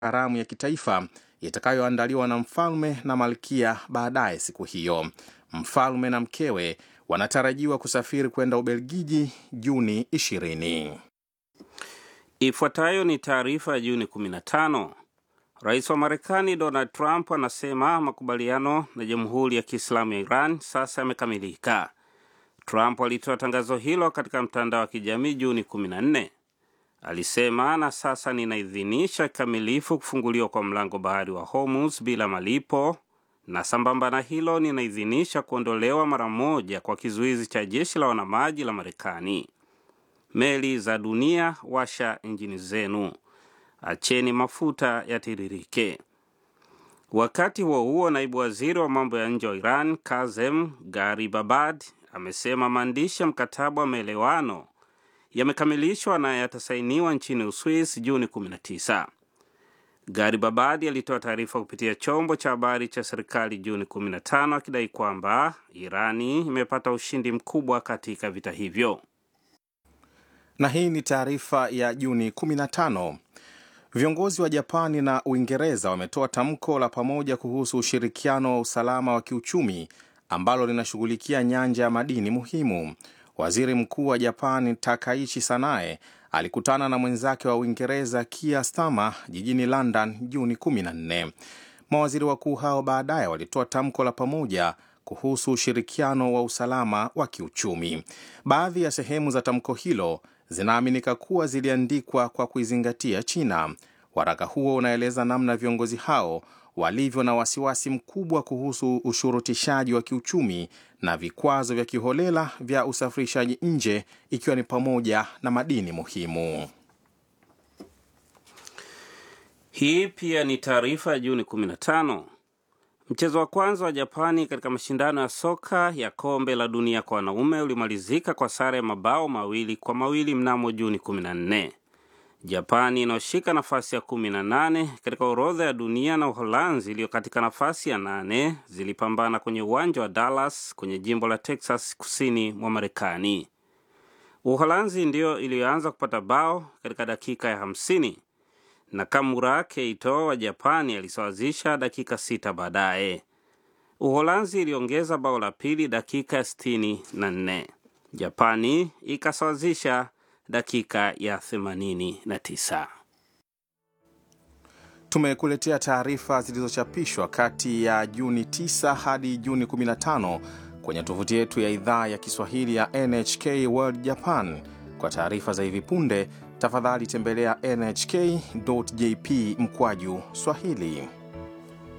karamu ya kitaifa itakayoandaliwa na mfalme na malkia baadaye siku hiyo. Mfalme na mkewe wanatarajiwa kusafiri kwenda Ubelgiji Juni 20. Ifuatayo ni taarifa ya Juni 15. Rais wa Marekani Donald Trump anasema makubaliano na Jamhuri ya Kiislamu ya Iran sasa yamekamilika. Trump alitoa tangazo hilo katika mtandao wa kijamii Juni 14. Alisema, na sasa ninaidhinisha kikamilifu kufunguliwa kwa mlango bahari wa Hormuz bila malipo, na sambamba na hilo ninaidhinisha kuondolewa mara moja kwa kizuizi cha jeshi la wanamaji la Marekani. Meli za dunia, washa injini zenu, acheni mafuta yatiririke. Wakati huo huo, naibu waziri wa mambo ya nje wa Iran Kazem Garibabad amesema maandishi ya mkataba wa maelewano yamekamilishwa na yatasainiwa nchini Uswis Juni 19. Garibabadi alitoa taarifa kupitia chombo cha habari cha serikali Juni 15 akidai kwamba Irani imepata ushindi mkubwa katika vita hivyo. Na hii ni taarifa ya Juni 15. Viongozi wa Japani na Uingereza wametoa tamko la pamoja kuhusu ushirikiano wa usalama wa kiuchumi ambalo linashughulikia nyanja ya madini muhimu. Waziri Mkuu wa Japani Takaichi Sanae alikutana na mwenzake wa Uingereza Keir Starmer jijini London Juni 14. Mawaziri wakuu hao baadaye walitoa tamko la pamoja kuhusu ushirikiano wa usalama wa kiuchumi. Baadhi ya sehemu za tamko hilo zinaaminika kuwa ziliandikwa kwa kuizingatia China. Waraka huo unaeleza namna viongozi hao walivyo na wasiwasi mkubwa kuhusu ushurutishaji wa kiuchumi na vikwazo vya kiholela vya usafirishaji nje ikiwa ni pamoja na madini muhimu. Hii pia ni taarifa ya Juni 15. Mchezo wa kwanza wa Japani katika mashindano ya soka ya kombe la dunia kwa wanaume ulimalizika kwa sare ya mabao mawili kwa mawili mnamo Juni 14. Japani inayoshika nafasi ya 18 katika orodha ya dunia na Uholanzi iliyo katika nafasi ya nane zilipambana kwenye uwanja wa Dallas kwenye jimbo la Texas kusini mwa Marekani. Uholanzi ndiyo iliyoanza kupata bao katika dakika ya 50 na Kamura Keito wa Japani alisawazisha dakika sita baadaye. Uholanzi iliongeza bao la pili dakika ya 64. Japani ikasawazisha dakika ya 89. Tumekuletea taarifa zilizochapishwa kati ya Juni 9 hadi Juni 15 kwenye tovuti yetu ya idhaa ya Kiswahili ya NHK World Japan. Kwa taarifa za hivi punde, tafadhali tembelea nhk.jp mkwaju Swahili.